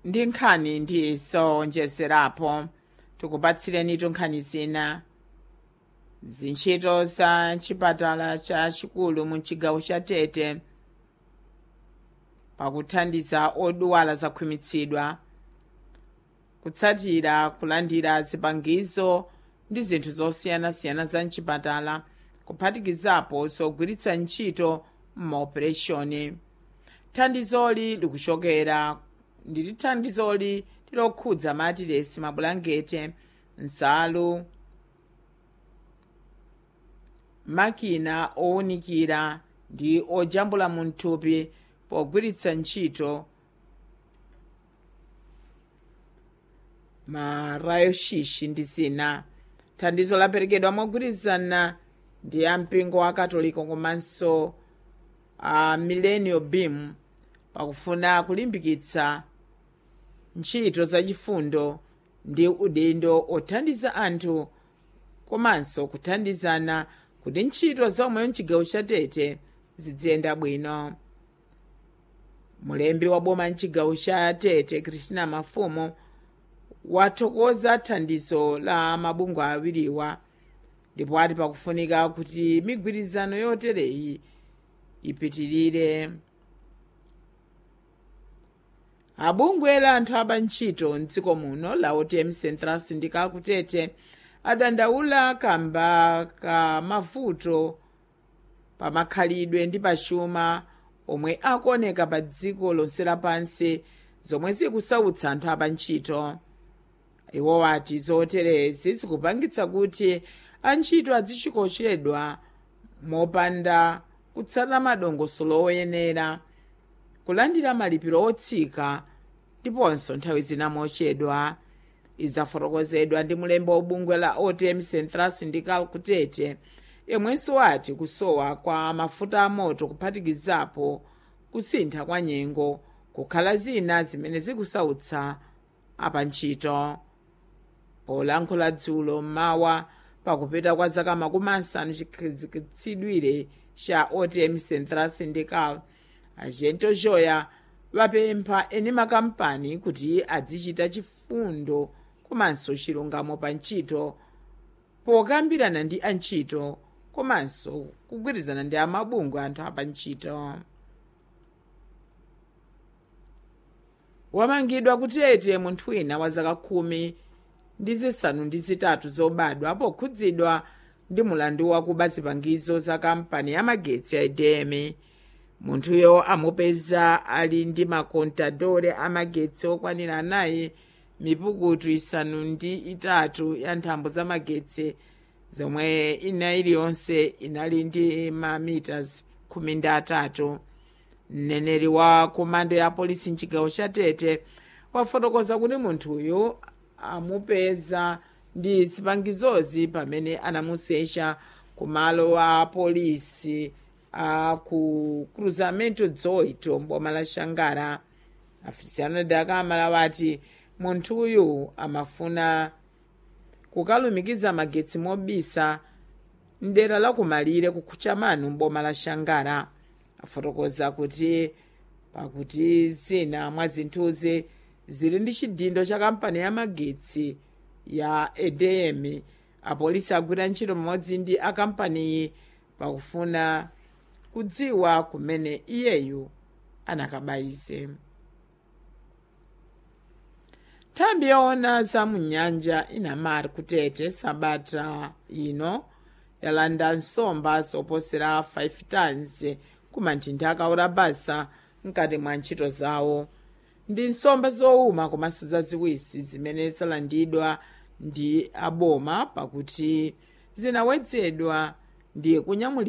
ndi nkhani ndi zowonjezerapo tikupatsireni nkhani zina zintchito za chipatala chachikulu mu chigawo cha tete pakuthandiza odwala zakhwimitsidwa kutsatira kulandira zipangizo ndi zinthu zosiyanasiyana za mchipatala kuphatikizapo zogwiritsa ntchito m'maopereshoni thandizoli likuchokera ndili thandizoli tilokhudza matiresi mabulangete nsalu makina owunikira ndi ojambula mu mthupi pogwiritsa ntchito marayoshishi ndi zina thandizo laperekedwa mogwirizana ndi ampingo wa katoliko komanso a millennial beam pakufuna kulimbikitsa ntchito zachifundo ndi udindo othandiza anthu komanso kuthandizana kuti ntchito zomwe mchigawo cha tete ziziyenda bwino mulembi wa boma mchigawo cha tete kristina mafumo wathokoza thandizo la mabungwe awiriwa ndipo ati pakufunika kuti migwirizano yotereyi ipitirire abungwe la anthu aba ntchito mdziko muno la otm central syndical kutete adandaula kamba ka mavuto pamakhalidwe ndi pachuma omwe akuoneka pa dziko lonse lapansi zomwe zikusautsa anthu aba ntchito iwo wati zoterezi zikupangitsa kuti antchito azichikochedwa mopanda kutsata madongosolo oyenera kulandira malipiro otsika ndiponso nthawi zina mochedwa izafotokozedwa ndi mulembi wobungwe la otm central syndical kutete yemwenso wati kusowa kwa mafuta amoto kuphatikizapo kusintha kwa nyengo kukhala zina zimene zikusautsa apantchito polankhula dzulo mmawa pakupita kwa zaka makumi asanu chikhazikitsidwire cha otm central syndical agento joya vapempha eni makampani kuti azichita chifundo komanso chilungamo pa ntchito pokambirana ndi antchito komanso kugwirizana ndi amabungwe anthu apa ntchito wamangidwa kutete munthu wina wa zaka khumi ndi zisanu ndi zitatu zobadwa pokhudzidwa ndi mulandu wakuba zipangizo za kampani ya magetsi ya edm munthuyo amupeza ali ndi makontadore amagetsi okwanira anayi mipukutu isanu ndi itatu ya nthambo za magetsi zomwe ina iliyonse inali ndi mamitas khumi ndi atatu mneneri wa komando ya polisi mchigawo cha tete wafotokoza kuti munthuyu amupeza ndi zipangizozi pamene anamusecha ku malo a polisi a ku cruzamento 18 mboma la xangara afisiyana dakamala wati munthuyu amafuna kukalumikiza magetsi mobisa mdera la kumalire kukhucha manu mboma la xangara afotokoza kuti pakuti zina mwa zinthuzi zili ndi chidindo cha kampani ya magetsi ya edm apolisi agwira ntchito pamodzi ndi akampaniyi pakufuna kudziwa kumene iyeyu anakabayize nthambi yoona za munyanja inamari kutete sabata ino yalanda nsomba zoposera 5 tons kumanthinda akaora basa mkati mwa ntchito zawo ndi nsomba zowuma komanso zaziwisi zimene zalandidwa ndi aboma pakuti zinawedzedwa ndi kunyamulira